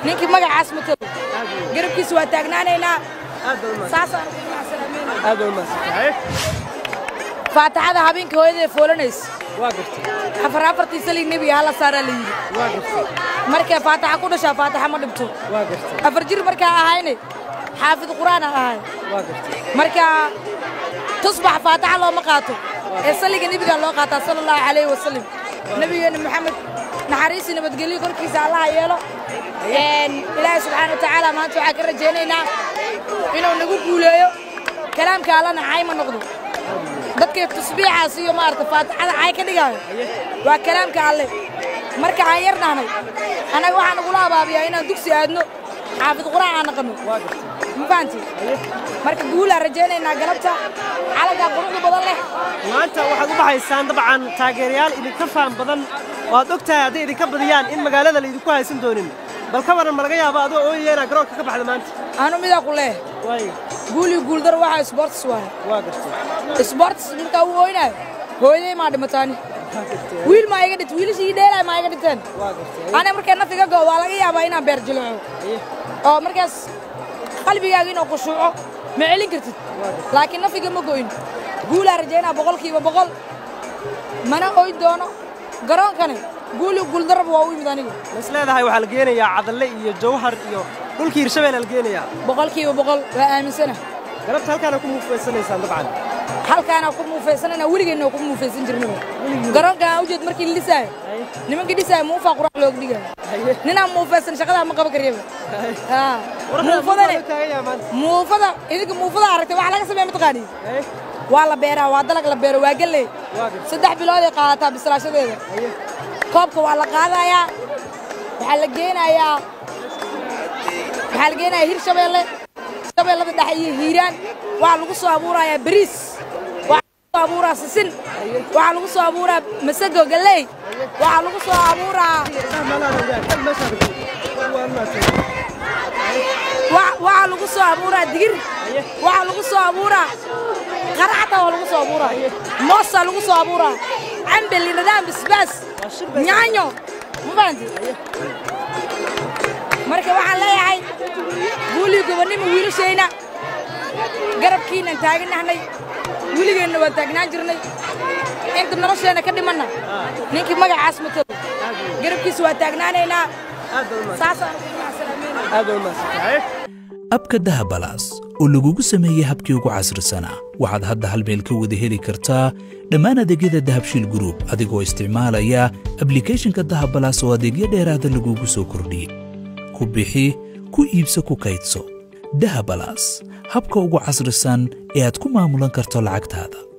ninkii magacaas matalo garabkiisa waa taagnaanaynaa aad baa u mahadsan saasaan ugu macsalaameynaa aad baa u mahadsantahay faataxada habeenkii hooyadee foolanaysa waa gartay afar afartii salig nebiga hala saaraa la yidhi waa gartay markay faataxa ku dhashaa faataxa ma dhibto waa gartay afar jir markaa ahayne xaafid qur'aan aan ahay waa gartay marka tusbax faataxa looma qaato ee saliga nebigaa loo qaataa sala allahu calayhi wasalam nebigeenna maxamed naxariisi nabadgelyo korkiisa allaha yeelo Een, ilaahay subxaana wa tacaala maanta waxaan ka rajaynaynaa inuu nagu guuleeyo kalaamka allana caay ma noqdo dadkay tasbiixaas iyo maarata faatixada caay ka dhigaayo waa kalaamka alle marka aan yar nahnay annaga waxaa nagula abaabiyaa inaan dugsi aadno xaafid quraan aan naqanno waa gartay ma fahanti marka guulaan rajaynaynaa galabta calankaa quruxda badan leh maanta waxaad u baxaysaan dabcan taageerayaal idinka faham badan oo aad og tahay hadday idinka badiyaan in magaalada laydinku haysan doonin bal ka waran ma laga yaabo adoo ooyaya inaad garoonka ka baxda maanta anu midaa ku leeh waayo guul iyo guuldaro waxaa sports waaye waa gartay sports markaa uu ooynaayo hooyaday maa dhimataani waa gartay wiil maa iga dhintay wiilashii ii dheelaay maa iga dhinteen waa gartay aniga markay naf iga go'o waa laga yaabaa inaan beer jilco aye oo markaas qalbigaaga inuu khushuuco ma celin kartid laakiin naf iga ma go'in guulaa rajaynaa boqolkiiba boqol mana ooyn doono garoonkani guul iyo guuldarraba waa u yimid aniga ma is leedahay waxaa la geenayaa cadalle iyo jawhar iyo dhulkii hirshabeelle la geenayaa boqolkiiba boqol waa aaminsana galabta halkaana ku muufaysanaysaan dabcan halkaana ku muufaysanana weligeenna ku muufaysan jirnaba garoonka aan ujeed markii la dhisaayo nimankii dhisaayo muufaa qurax looga dhigaayo ninaan muufaysan shaqadaa ma qaban karyaba haa muufadane taagaya maanta muufada idinka muufada aragtay waxa laga sameeya mataqaanii aye waa la beeraa waa dalag la beero waa galley waa gartay saddex bilood ay qaadataa bislaashadeeda aye koobka waa la qaadayaa waxaa la geenayaa waxaa la geenayaa hirshabeelle shabeellada dhexe iyo hiiraan waxaa lagu soo abuurayaa bariis waxaa lagu soo abuuraa sisin waxaa lagu soo abuuraa masago galley waxaa lagu soo abuuraa wa- waxaa lagu soo abuuraa digir waxaa lagu soo abuuraa qaracta waa lagu soo abuuraa moosaa lagu soo abuuraa cambe liradaan basbaas nyaanyo ma fahanti marka waxaan leeyahay guulii gobonnimo wiilashayna garabkiinaan taaganahnay weligeenna waa taagnaan jirnay inta nolosheenna ka dhimanna ninkii magacaas matalo garabkiisa waa taagnaanaynaa saasaan ugu macsalaameynaa aad baa u mahadsantahay abka dahabalaas oo lagugu sameeyey habkii ugu casrisanaa waxaad hadda hal meel ka wada heli kartaa dhammaan adeegyada dahabshiil group adigoo isticmaalaya ablikhethonka dahabalaas oo adeegyo dheeraada lagugu soo kordhiyey ku bixi ku iibso ku kaydso dahabalaas habka ugu casrisan ee aad ku maamulan karto lacagtaada